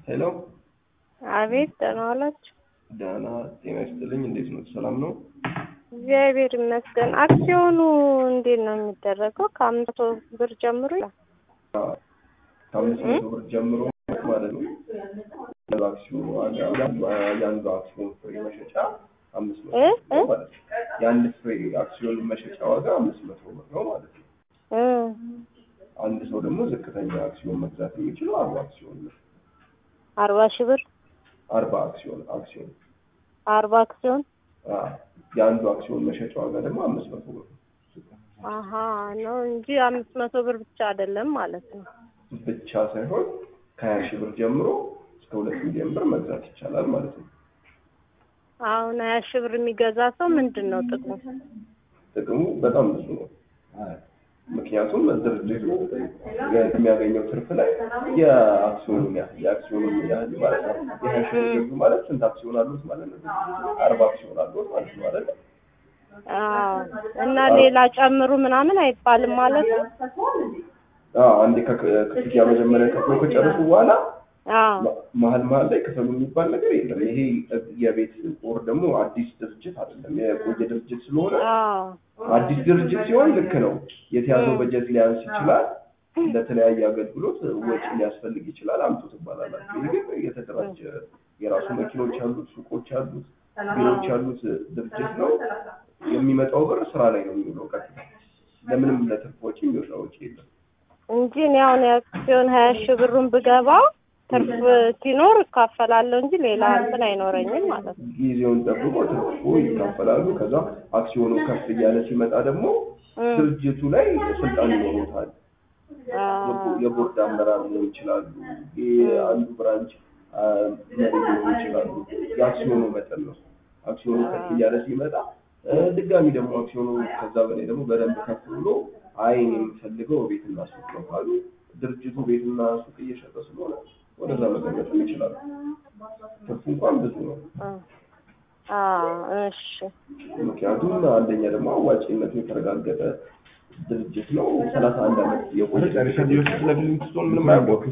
ሄሎ አቤት ደህና ዋላችሁ? ደህና ጤና ይስጥልኝ። እንዴት ነው? ሰላም ነው? እግዚአብሔር ይመስገን። አክሲዮኑ እንዴት ነው የሚደረገው? ከአምስት መቶ ብር ጀምሮ ይላል። ከአምስት መቶ ብር ጀምሮ ማለት ነው። አክሲዮኑ ዋጋ የአንዱ አክሲዮን ፍሬ መሸጫ አምስት መቶ እ ብር ነው ማለት ነው። የአንድ ፍሬ አክሲዮን መሸጫ ዋጋ አምስት መቶ ብር ነው ማለት ነው። እ አንድ ሰው ደግሞ ዝቅተኛ አክሲዮን መግዛት የሚችለው አርባ አክሲዮን ነው። አርባ ሺህ ብር አርባ አክሲዮን አክሲዮን አርባ አክሲዮን አ የአንዱ አክሲዮን መሸጫ ዋጋ ደግሞ አምስት መቶ ብር ነው አሀ ነው እንጂ አምስት መቶ ብር ብቻ አይደለም ማለት ነው። ብቻ ሳይሆን ከሀያ ሺህ ብር ጀምሮ እስከ ሁለት ሚሊዮን ብር መግዛት ይቻላል ማለት ነው። አሁን ሀያ ሺህ ብር የሚገዛ ሰው ምንድን ነው ጥቅሙ? ጥቅሙ በጣም ብዙ ነው። ምክንያቱም ድርጅቱ የሚያገኘው ትርፍ ላይ የአክሲዮኑን ያህል የአክሲዮኑን ያህል ማለት ነው። የሀያ ሺህ ብር ገዙ ማለት ስንት አክሲዮን አሉት ማለት ነው? አርባ አክሲዮን አሉት ማለት ነው አይደል? አዎ እና ሌላ ጨምሩ ምናምን አይባልም ማለት ነው። አዎ አንዴ ከክ- ክፍያ መጀመሪያ ከፍሎ ከጨረሱ በኋላ አዎ መሀል መሀል ላይ ክፈሉ የሚባል ነገር የለም። ይሄ የቤት ኦር ደግሞ አዲስ ድርጅት አይደለም። የቆየ ድርጅት ስለሆነ አዎ አዲስ ድርጅት ሲሆን ልክ ነው። የተያዘው በጀት ሊያንስ ይችላል። ለተለያየ አገልግሎት ወጪ ሊያስፈልግ ይችላል። አምጡ ትባላላችሁ። ይህ ግን የተደራጀ የራሱ መኪኖች ያሉት፣ ሱቆች ያሉት፣ ቢሮዎች ያሉት ድርጅት ነው። የሚመጣው ብር ስራ ላይ ነው የሚውለው ቀጥታ። ለምንም ለትርፍ ወጪ የሚወጣ ወጪ የለም። እንጂ እኔ አሁን የአክሲዮን ሀያ ሺህ ብሩን ብገባው ትርፍ ሲኖር እካፈላለሁ እንጂ ሌላ እንትን አይኖረኝም ማለት ነው። ጊዜውን ጠብቆ ትርፉ ይካፈላሉ። ከዛ አክሲዮኑ ከፍ እያለ ሲመጣ ደግሞ እም፣ ድርጅቱ ላይ ስልጣን ይኖሩታል። አዎ፣ የቦርድ አመራር ሊሆን ይችላሉ። የአንዱ ብራንች አ፣ መሪ ሊሆኑ ይችላሉ። የአክሲዮኑ መጠን ነው። አክሲዮኑ ከፍ እያለ ሲመጣ እ፣ ድጋሚ ደግሞ አክሲዮኑ ከዛ በላይ ደግሞ በደንብ ከፍ ብሎ አይ እኔ የምፈልገው ቤትና ሱቅ ነው ካሉ ድርጅቱ ቤትና ሱቅ እየሸጠ ስለሆነ ወደዛ መገለጥም ይችላሉ። ትርፉ እንኳን ብዙ ነው። እ፣ አዎ፣ እሺ፣ ምክንያቱም አንደኛ ደግሞ አዋጭነቱ የተረጋገጠ ድርጅት ነው። ሰላሳ አንድ ዓመት የቆየ ከዚህ በፊት ስለ ፊሊንግስቶን ምንም አያውቁም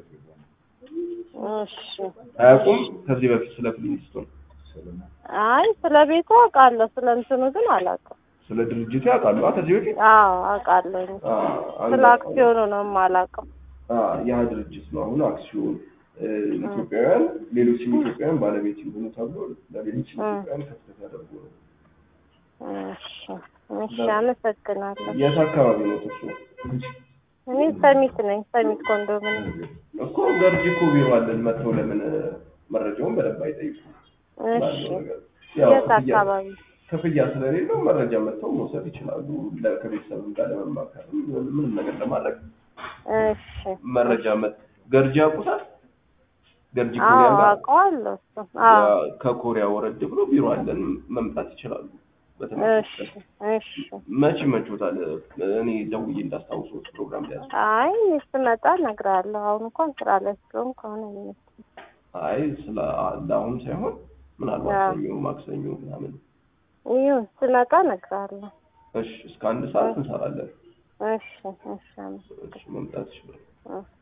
እሺ። አያውቁም። ከዚህ በፊት ስለ ፊሊንግስቶን አይ ስለ ቤቱ አውቃለሁ፣ ስለ እንትኑ ግን አላውቅም። ስለ ድርጅቱ ያውቃሉ። አ ከዚህ በፊት አዎ አውቃለሁ። አ፣ አንድ ስለ አክሲዮኑ ነው የማላውቀው። አ፣ ያ ድርጅት ነው አሁን አክሲዮን እ፣ ኢትዮጵያውያን ሌሎችም ኢትዮጵያውያን ባለቤት ይሆኑ ተብሎ ለሌሎች ኢትዮጵያውያን ከፍተት ያደርጉ ነው። እሺ፣ እሺ፣ አመሰግናለሁ። የት አካባቢ ነው እሱ? እኔ ሰሚት ነኝ፣ ሰሚት ኮንዶሚኒየም። እኮ ገርጂ እኮ ቢሮ አለን። መጥተው ለምን መረጃውን በደንብ አይጠይቁም? እሺ፣ ባለው ነገር ያው የት ክፍያ አካባቢ? ክፍያ ስለሌለው መረጃ መጥተው መውሰድ ይችላሉ። ለ- ከቤተሰብም ጋር ለመማከር ምንም ነገር ለማድረግ እሺ፣ መረጃ መጥ ገርጂ ያውቁታል። ገርጂ አዎ ኮሪያ ጋር አውቀዋለሁ። እሱ አዎ፣ ያ ከኮሪያ ወረድ ብሎ ቢሮ አለን። መምጣት ይችላሉ። እሺ፣ በተመሳሳይ እሺ። መቼ ይመችዎታል? እኔ ደውዬ እንዳስታውሰዎት ፕሮግራም ሊያዝ አይ እኔ ስመጣ እነግርሃለሁ። አሁን እንኳን ስራ ላይ ስለሆንኩ ከሆነ አይመስልም። አይ ስለ ለአሁን ሳይሆን ምናልባት አዎ። ሰኞ፣ ማክሰኞ ምናምን ይሁን ስመጣ እነግርሃለሁ። እሺ፣ እስከ አንድ ሰዓት እንሰራለን። እሺ፣ እሺ፣ አመሰግናለሁ። እሺ፣ መምጣት ይችላል። እሺ።